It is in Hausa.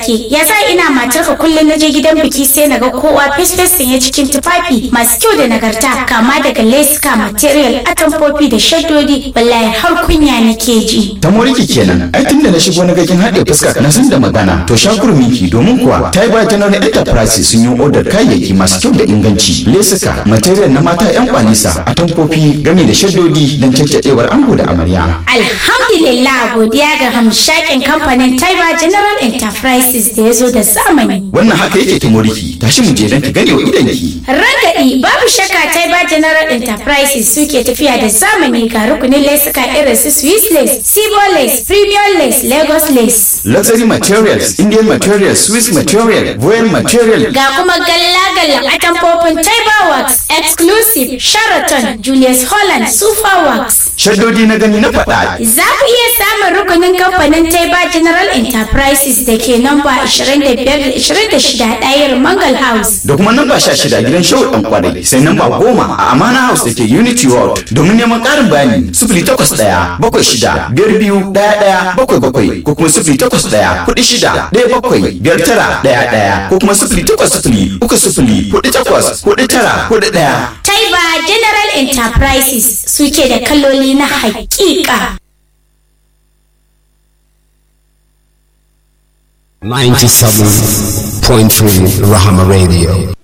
take ya sa ina matarka kullum na je gidan biki sai na ga kowa fes sanye cikin tufafi masu kyau da nagarta kama daga leska material atamfofi da shaddodi wallahi har kunya nake ji ta moriki kenan ai tunda na shigo na gakin haɗe fuska na san da magana to shakurminki domin kuwa Taiba General Enterprise sun yi odar kayayyaki masu kyau da inganci lesuka material na mata yan kwanisa atamfofi game da shaddodi don caccadewar ango da amarya alhamdulillah godiya ga hamshakin kamfanin Taiba General Enterprises da ya zo da zamani wannan haka yake ta moriki tashi mu je don ki gane wa idanki Rangadi babu shakka Taiba General Enterprises suke tafiya da zamani ga rukunin lesuka irin su Swiss lace, Sibo lace, Premium lace, Lagos lace. luxury materials indian materials swiss material voyage material Ga kuma galla-gallan atamfofin Taiba Works, Exclusive, Sheraton, Julius Holland, Super Works. shaddodi na gani na faɗa Za ku iya samun rukunin kamfanin Taiba General Enterprises da ke namba 25-26 ɗayar Mangal House. da kuma namba sha shida gidan shehu dan kwarai sai namba goma a amana house da ke unity world domin neman ƙarin bayani sifili takwas ɗaya bakwai shida biyar biyu ɗaya ɗaya bakwai bakwai ko kuma sifili takwas ɗaya kuɗi shida ɗaya bakwai biyar tara ɗaya ɗaya ko kuma sifili takwas sifili uku sifili kuɗi takwas kuɗi tara kuɗi ɗaya. Taiba General Enterprises suke da kaloli na haƙiƙa. 97.3 Rahama Radio.